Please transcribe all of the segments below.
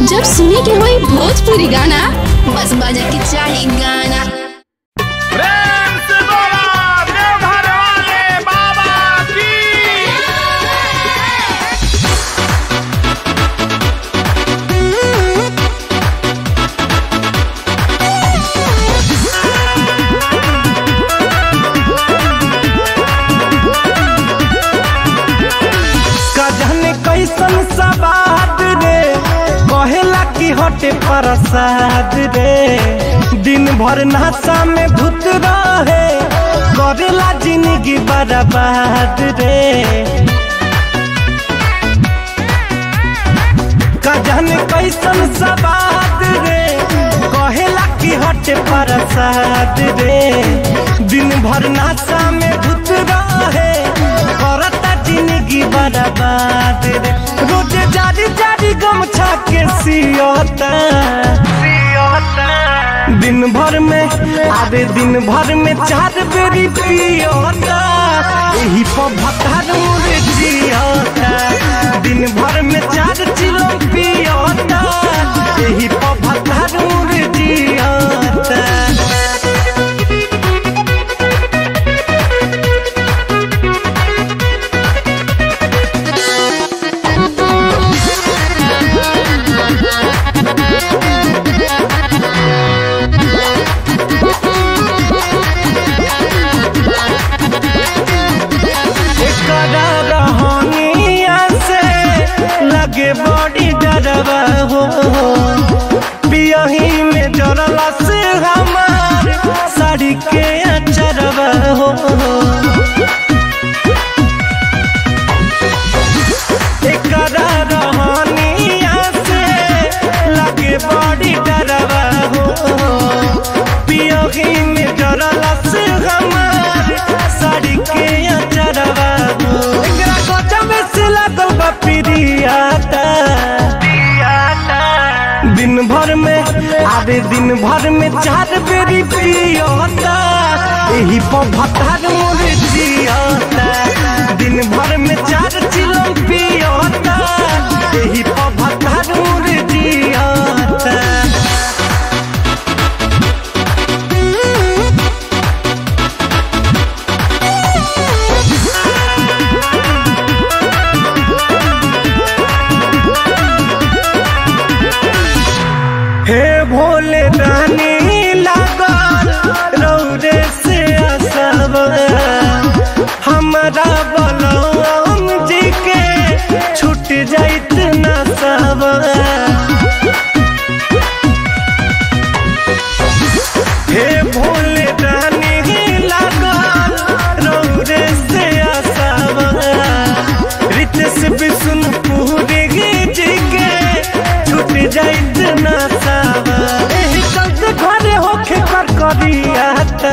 जब सुने के होई भोजपुरी गाना बस बजे के चाही गाना प्रेम से बोला देवघर वाले बाबा की कजन कैसन सवाद रे कहेला की हटे प्रसाद रे दिन भर नशा में भूत रहे करेला जिंदगी बर्बाद रे कजन कैसन सवाद रे कहेला की हटे प्रसाद रे दिन भर नशा में भूत रहे करता जिंदगी बर्बाद रे रोज जारी जारी गमछा के सियता दिन भर में आधे दिन भर में चार बेरी पियता यही पर भतार मुरे जियता दिन भर में चार चिलो पियता यही पर भतार मुरे जियता एकरा रहनिया से लगे बड़ी डरवा हो पियही में जरला से हमार साड़ी के अचरवा हो एकरा रहनिया से लगे बड़ी डरवा हो पियही में जरला से हमार साड़ी के अचरवा हो एकरा गजब से लागल बा पिरियाता दिन भर में आधे दिन भर में चार बेरी पियता यही पर भतार मोर जियता दिन भर में चार चिलो पियता यही पर भतार मोर जियता हे भोले रानी लागल रौरे से असब हमरा बलराम जी के छूट जाइत न सब हे भोले रानी लागल रौरे से असब रितेश विष्णुपुरी जी के छूट जाइत न सब एही चलते घरे होखे कर करियाता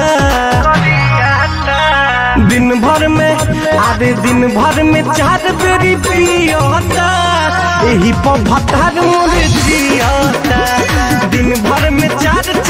दिन भर में आधे दिन भर में चार बेरी पियता यही पर भतार मोर जियता दिन भर में चार